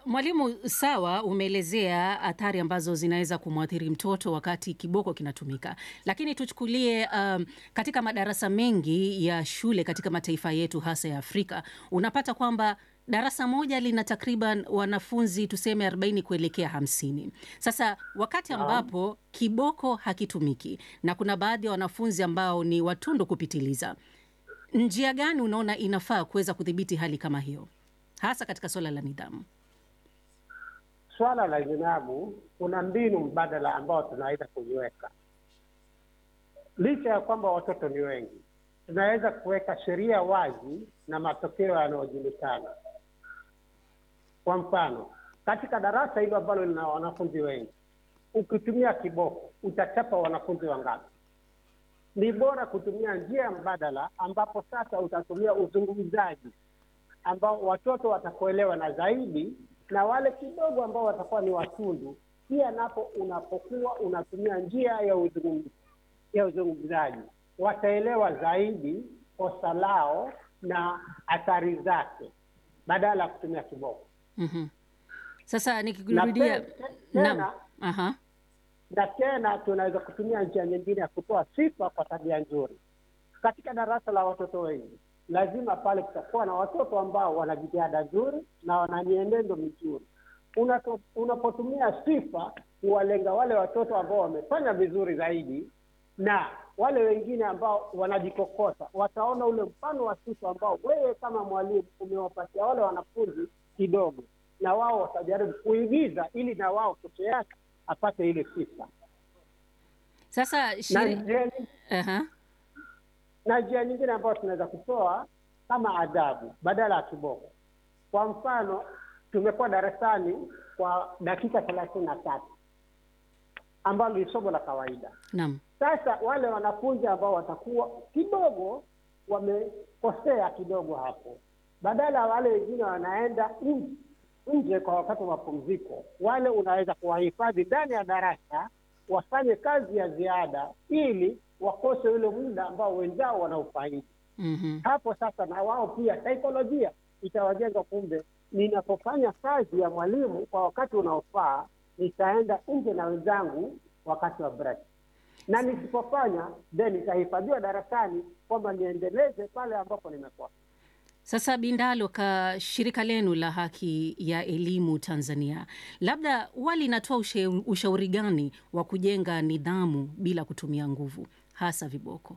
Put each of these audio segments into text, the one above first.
mwalimu, sawa, umeelezea athari ambazo zinaweza kumwathiri mtoto wakati kiboko kinatumika, lakini tuchukulie um, katika madarasa mengi ya shule katika mataifa yetu hasa ya Afrika, unapata kwamba darasa moja lina takriban wanafunzi tuseme 40 kuelekea hamsini. Sasa wakati ambapo kiboko hakitumiki na kuna baadhi ya wanafunzi ambao ni watundu kupitiliza, njia gani unaona inafaa kuweza kudhibiti hali kama hiyo, hasa katika suala la nidhamu? Swala la nidhamu, kuna mbinu mbadala ambao tunaweza kuiweka. Licha ya kwamba watoto ni wengi, tunaweza kuweka sheria wazi na matokeo yanayojulikana. Kwa mfano, katika darasa hilo ambalo lina wanafunzi wengi, ukitumia kiboko utachapa wanafunzi wangapi? Ni bora kutumia njia mbadala, ambapo sasa utatumia uzungumzaji ambao watoto watakuelewa na zaidi, na wale kidogo ambao watakuwa ni watundu pia, napo unapokuwa unatumia njia ya uzungumzaji ya uzungumzaji wataelewa zaidi kosa lao na athari zake badala ya kutumia kiboko. Mhm. Sasa Na nikikurudia, te- te- naam, tena aha, na tena tunaweza kutumia njia nyingine ya kutoa sifa kwa tabia nzuri. Katika darasa la watoto wengi, lazima pale kutakuwa na watoto ambao wana jitihada nzuri na wana mienendo mizuri. Unato- Unapotumia sifa kuwalenga wale watoto ambao wamefanya vizuri zaidi, na wale wengine ambao wanajikokota wataona ule mfano wa sifa ambao wewe kama mwalimu umewapatia wale wanafunzi kidogo, na wao watajaribu kuigiza ili na wao kesho yake apate ile sifa. sasa Na shiri... njia nying- aha, na njia nyingine ambayo tunaweza kutoa kama adhabu badala ya kiboko. Kwa mfano, tumekuwa darasani kwa dakika thelathini na tatu ambalo ni somo la kawaida. naam, Sasa wale wanafunzi ambao watakuwa kidogo wamekosea kidogo hapo, badala ya wale wengine wanaenda nje nje kwa wakati wa mapumziko, wale unaweza kuwahifadhi ndani ya darasa wafanye kazi ya ziada ili wakose ule muda ambao wenzao wanaufaidi. mhm. Hapo sasa na wao pia saikolojia itawajenga, kumbe ninapofanya kazi ya mwalimu kwa wakati unaofaa, nitaenda nje na wenzangu wakati wa break, na nisipofanya then nitahifadhiwa darasani kwamba niendeleze pale ambapo nimekosa. Sasa Bindalo, ka shirika lenu la haki ya elimu Tanzania, labda huwa linatoa ushe- ushauri gani wa kujenga nidhamu bila kutumia nguvu, hasa viboko?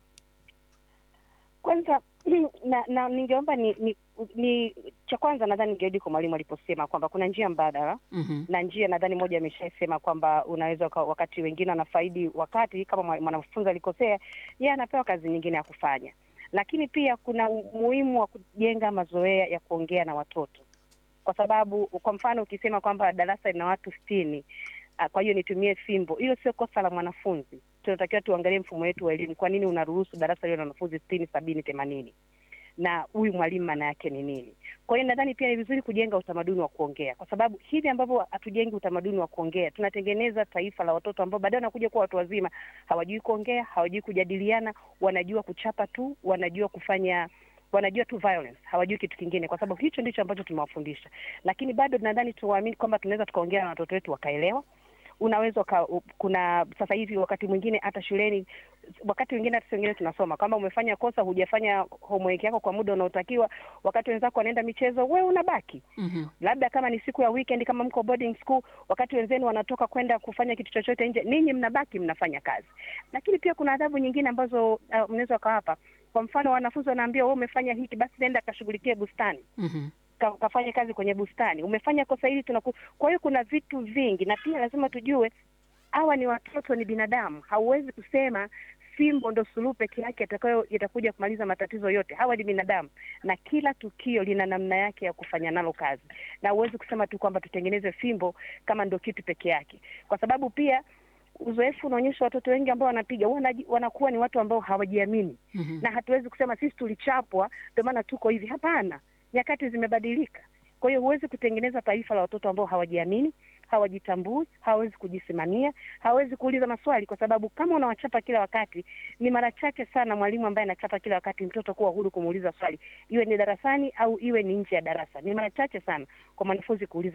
Kwanza na, na ningeomba ni, ni, ni cha kwanza nadhani ningerudi kwa mwalimu aliposema kwamba kuna njia mbadala Mhm. na njia nadhani moja ameshasema kwamba unaweza uka- wakati wengine wanafaidi wakati kama mwa- mwanafunzi alikosea, yeye anapewa kazi nyingine ya kufanya, lakini pia kuna umuhimu wa kujenga mazoea ya kuongea na watoto, kwa sababu kwa mfano ukisema kwamba darasa lina watu sitini ah, kwa hiyo nitumie fimbo, hilo sio kosa la mwanafunzi. Tunatakiwa tuangalie mfumo wetu wa elimu. Kwa nini unaruhusu darasa liwe na wanafunzi sitini, sabini, themanini na huyu mwalimu maana yake ni nini? Kwa hiyo nadhani pia ni vizuri kujenga utamaduni wa kuongea, kwa sababu hivi ambavyo hatujengi utamaduni wa kuongea, tunatengeneza taifa la watoto ambao baadaye wanakuja kuwa watu wazima, hawajui kuongea, hawajui kujadiliana, wanajua kuchapa tu, wanajua kufanya wanajua tu violence, hawajui kitu kingine, kwa sababu hicho ndicho ambacho tumewafundisha. Lakini bado nadhani tuwaamini kwamba tunaweza tukaongea na watoto wetu wakaelewa unaweza uka, u- kuna sasa hivi wakati mwingine hata shuleni, wakati mwingine hata wengine tunasoma kwamba umefanya kosa, hujafanya homework yako kwa muda unaotakiwa, wakati wenzako wanaenda michezo, wewe unabaki Mhm. labda kama ni siku ya weekend, kama mko boarding school, wakati wenzenu wanatoka kwenda kufanya kitu chochote nje, ninyi mnabaki mnafanya kazi. Lakini pia kuna adhabu nyingine ambazo uh, mnaweza ukawapa. Kwa mfano, wanafunzi wanaambia wewe umefanya hiki, basi nenda kashughulikie bustani Mhm. ka- kafanya kazi kwenye bustani, umefanya kosa hili tunaku. Kwa hiyo kuna vitu vingi, na pia lazima tujue hawa ni watoto, ni binadamu. Hauwezi kusema fimbo ndo suluhu peke yake itakayo itakuja kumaliza matatizo yote. Hawa ni binadamu, na kila tukio lina namna yake ya kufanya nalo kazi, na huwezi kusema tu kwamba tutengeneze fimbo kama ndo kitu peke yake, kwa sababu pia uzoefu unaonyesha watoto wengi ambao wanapiga wanaji- wanakuwa ni watu ambao hawajiamini Mhm. na hatuwezi kusema sisi tulichapwa ndio maana tuko hivi. Hapana, nyakati zimebadilika. Kwa hiyo huwezi kutengeneza taifa la watoto ambao hawajiamini, hawajitambui, hawawezi kujisimamia, hawawezi kuuliza maswali, kwa sababu kama unawachapa kila wakati, ni mara chache sana mwalimu ambaye anachapa kila wakati mtoto kuwa huru kumuuliza swali, iwe ni darasani au iwe ni nje ya darasa. Ni mara chache sana kwa mwanafunzi kuuliza